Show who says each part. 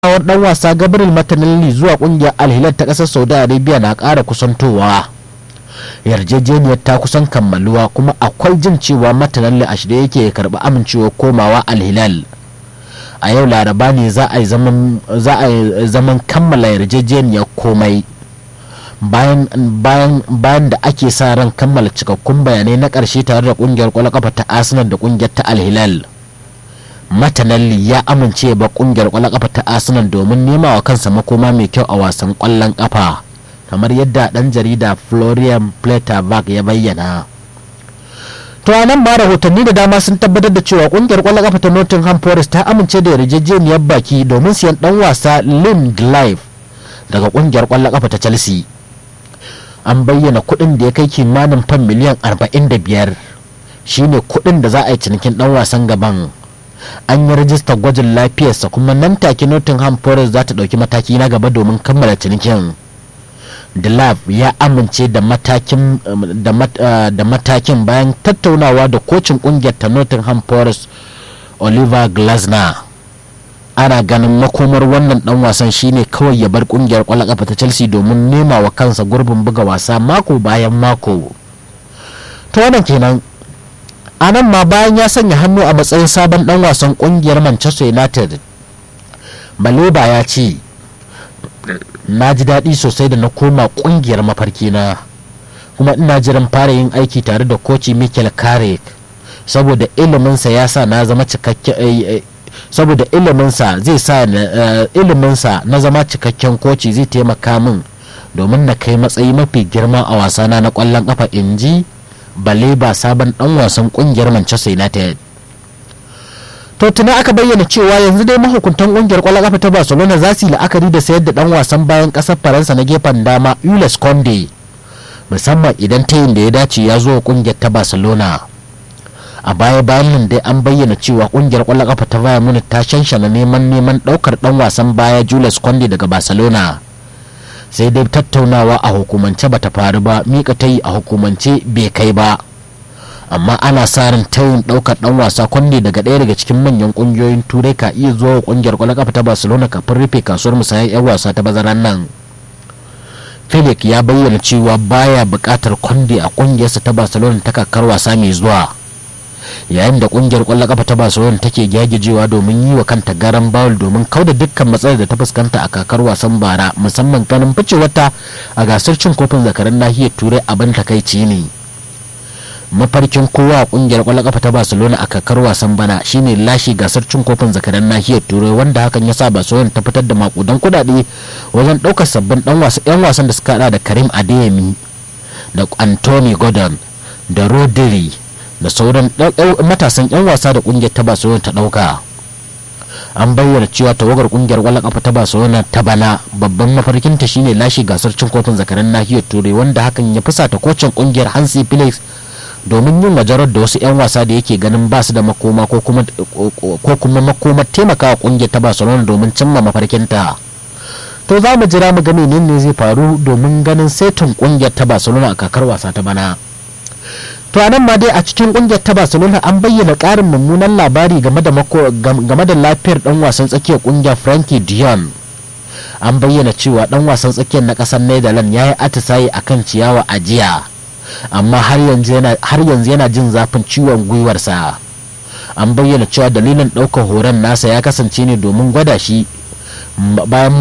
Speaker 1: komawar dan wasa gabriel martinelli zuwa kungiyar alhilal ta kasar saudi arabia na kara kusantowa yarjejeniyar ta kusan kammaluwa kuma akwai jin cewa martinelli a shirye yake karbi amincewar komawa alhilal a yau laraba ne za a yi zaman kammala yarjejeniyar komai bayan bayan da ake sa ran kammala cikakkun bayanai na ƙarshe tare da kungiyar kwallon kafa ta arsenal da kungiyar ta alhilal matanalli ya amince ba kungiyar kwallon kafa ta arsenal domin nema wa kansa makoma mai kyau a wasan kwallon kafa kamar yadda dan jarida florian pletterberg ya bayyana to a nan ma rahotanni da dama sun tabbatar da cewa kungiyar kwallon kafa ta nottingham forest ta amince da yarjejeniyar baki domin siyan dan wasa lim glive daga kungiyar kwallon kafa ta chelsea an bayyana kuɗin da ya kai kimanin fan miliyan 45 shine kuɗin da za a yi cinikin dan wasan gaban an yi rajistar gwajin lafiyarsa kuma nan take nottingham forest za ta ɗauki mataki na gaba domin kammala cinikin Delap ya amince da matakin da matakin bayan tattaunawa da kocin kungiyar ta Nottingham Forest Oliver Glasner ana ganin makomar wannan dan wasan shine kawai ya bar kungiyar kwallon kafa ta Chelsea domin nema wa kansa gurbin buga wasa mako bayan mako to wannan kenan a nan ma bayan ya sanya hannu a matsayin sabon dan wasan kungiyar Manchester United Baleba ya ce na ji daɗi sosai da na koma ƙungiyar mafarki na kuma ina jiran fara yin aiki tare da koci Mikel Carrick saboda iliminsa ya sa na zama cikakken saboda iliminsa zai sa iliminsa na zama cikakken koci zai taimaka min domin na kai matsayi mafi girma a wasana na ƙwallon ƙafa in ji Baleba sabon ɗan wasan ƙungiyar Manchester United. to tuna aka bayyana cewa yanzu dai mahukuntan kungiyar kwallon kafa ta barcelona za su yi la'akari da sayar da dan wasan bayan kasar faransa na gefen dama ules conde musamman idan tayin da ya dace ya zo kungiyar ta barcelona a baya bayan nan dai an bayyana cewa kungiyar kwallon kafa ta bayern munich ta shanshana neman neman daukar dan wasan baya jules conde daga barcelona sai dai tattaunawa a hukumance bata faru ba mika tayi a hukumance bai kai ba amma ana sa ran tayin daukar dan wasa kwande daga ɗaya daga cikin manyan kungiyoyin turai ka iya zuwa kungiyar kwallon kafa ta barcelona kafin rufe kasuwar musayar yan wasa ta bazaran nan felix ya bayyana cewa baya buƙatar kwande a kungiyarsa ta barcelona ta kakar wasa mai zuwa yayin da kungiyar kwallon kafa ta barcelona take gyagijewa domin yi wa kanta garan bawul domin kauda dukkan matsalar da ta fuskanta a kakar wasan bara musamman ganin ficewarta a gasar cin kofin zakaran nahiyar turai abin takaici ne mafarkin kowa a kungiyar kwallon kafa ta barcelona a kakar wasan bana shine lashe gasar cin kofin zakaran nahiyar turai wanda hakan ya sa barcelona ta fitar da makudan kudade wajen daukar sabbin dan wasa yan wasan da suka hada da karim adeyemi da anthony gordon da rodri da sauran matasan yan wasa da kungiyar ta barcelona ta dauka an bayyana cewa tawagar kungiyar kwallon kafa ta barcelona ta bana babban mafarkinta shine lashe gasar cin kofin zakaran nahiyar turai wanda hakan ya fusata kocin kungiyar hansi felix domin yin majarar da wasu 'yan wasa da yake ganin ba su da makoma ko kuma makomar taimakawa kungiyar ta barcelona domin cimma mafarkinta to za mu jira mu ga menene zai faru domin ganin saitin kungiyar ta barcelona a kakar wasa ta bana to a nan ma dai a cikin kungiyar ta barcelona an bayyana karin mummunan labari game da lafiyar dan wasan tsakiyar kungiyar frankie dion an bayyana cewa dan wasan tsakiyar na kasar netherlands ya yi atisaye akan ciyawa a jiya amma har yanzu yana jin zafin ciwon gwiwarsa an bayyana cewa dalilin ɗaukar horon nasa ya kasance ne domin gwada shi bayan